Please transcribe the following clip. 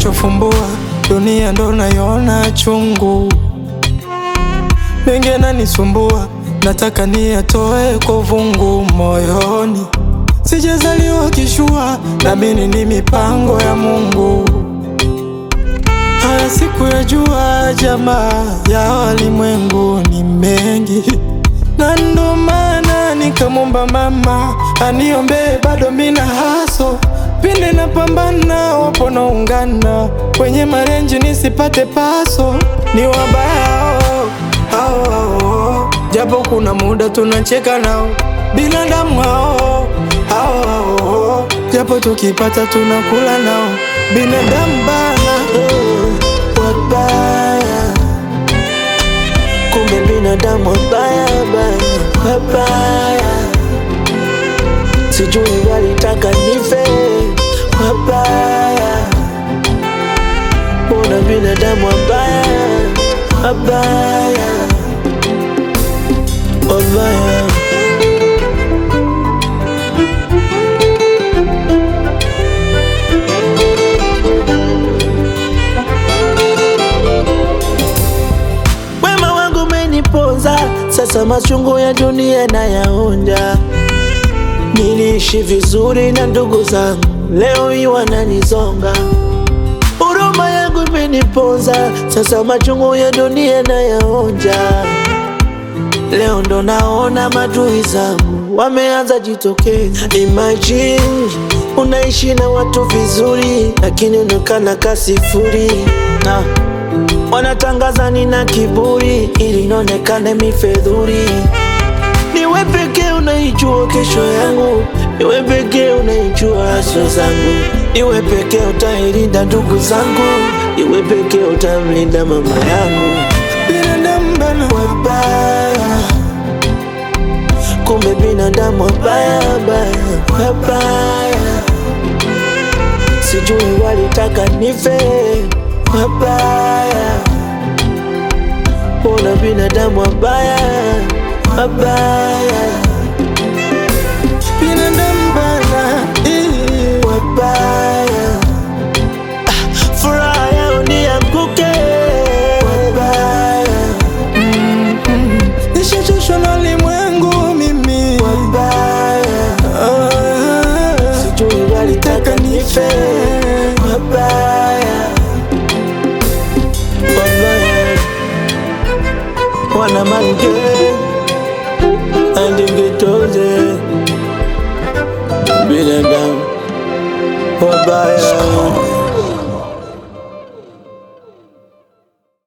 macho fumbua, dunia ndo naiona chungu, mengi yananisumbua, nataka niyatoe kwa vungu moyoni. Sijazaliwa kishua, naamini ni mipango ya Mungu. Haya siku ya jua, jamaa ya walimwengu ni mengi, na ndo maana nikamwomba mama aniombee, bado mina haso pinde na pambana, wapo naungana kwenye marenji nisipate paso, ni wabaya hao, hao, hao. japo kuna muda tunacheka nao binadamu hao, hao, hao. japo tukipata tunakula nao binadamu bana Oh, wabaya kumbe binadamu wabaya baya wabaya sijui walitaka nife wabaya mbona binadamu wabaya wabaya wabaya Wema wangu umeniponza, sasa machungu ya dunia nayaonja. Niliishi vizuri na ndugu zangu, leo hii wananizonga. Huruma yangu imeniponza, sasa machungu ya dunia nayaonja. Leo ndo naona madui zangu wameanza jitokeza. Imagine unaishi na watu vizuri, lakini unaonekana kasifuri na wanatangaza nina kiburi ili nionekane mifedhuri. Niwe pekee unaijua kesho yangu, niwe pekee unaijua haswa zangu, niwe pekee utailinda ndugu zangu, niwe pekee utamlinda mama yangu. binadamu bana Wabaya, kumbe binadamu wabaya baya, wabaya, sijui walitaka nife, wabaya, mbona binadamu wabaya, wabaya, binadamu bana eh. wabaya, Ah, furaha yao nianguke, wabaya, Nishachoshwa na ulimwengu mimi wabaya. Ah, sijui walitaka nife wabaya wabaya wana mange andingitoze binadamu wabaya